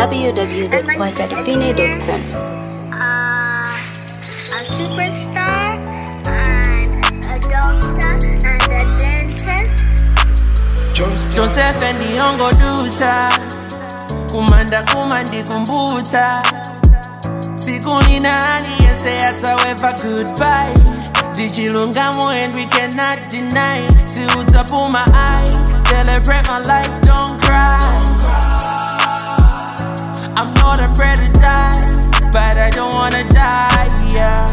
www.kwajadivine.com. uh, a superstar and a doctor and a dentist. Joseph ndiyongoduta kumanda kumandikumbutsa siku ninani yese ataweva goodbye ndichilungamo and we cannot deny siutapu my eye celebrate my life don't cry I'm not afraid to die but I don't wanna die yeah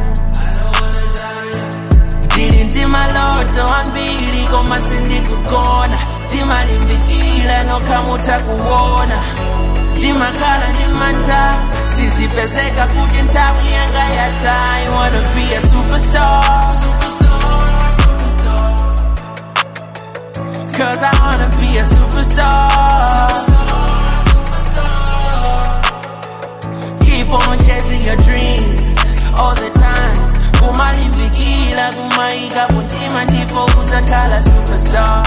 ndili ndi maloto ambiri koma sindikugona ndimalimbikila nokhamuta kuwona ndimakhala ndi mantha sizipezeka kuti nthawi yanga yatha I wanna be a superstar Cause I wanna be a superstar Keep on chasing your dreams all the time kumalimbikila kumaika kuntima ndipo uzakhala superstar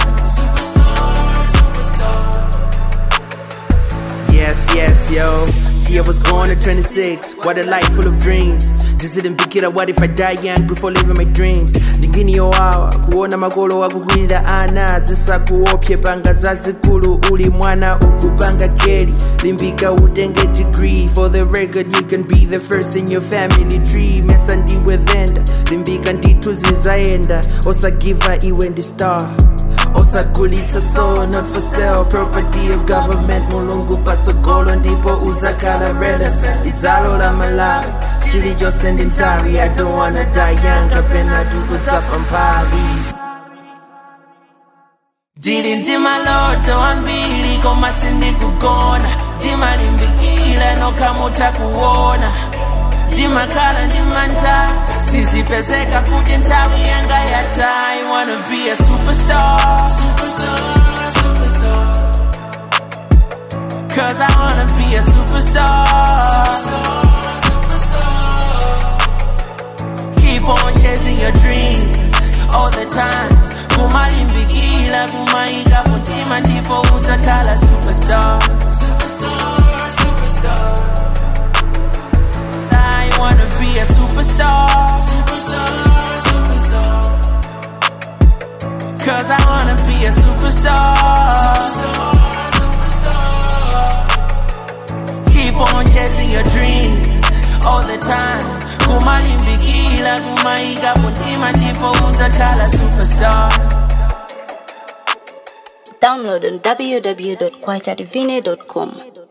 Yes, yes, yo. Tia was born at 26. What a life full of dreams. Just didn't pick it up. What if I die young before living my dreams? Ndingini yowawa kuona makolo wakukwirira ana zisakuopye panga zazikulu uli mwana ukupanga keri limbika utenge degree for the record you can be the first in your family tree mesa ndiwe venda limbika ndithu zizaenda osagiva iwe ndi star osagulitsa so not for sale property of government mulungu patsogolo ndipo udzakhala relevant lidzalo la malawi chilichonse ndi nthawi i don't wanna die young kapena tikudzafa mphawi ndili ndi maloto ambiri koma sindikugona ndimalimbikila nokhamuta kuwona ndimakhala ndi mantha sizipezeka kuti nthawi yanga yatha I wanna be a superstar Cause I wanna be a superstar Keep on chasing your dreams all the time kumalimbikila kumaika kuntima ndipo uzakhala superstar I wanna be a superstar. Cause I wanna be a superstar. Keep on chasing your dreams all the time. Kumalimbikila kumaika kuntima ndipo uzakhala superstar. Download on www.kwajadivine.com.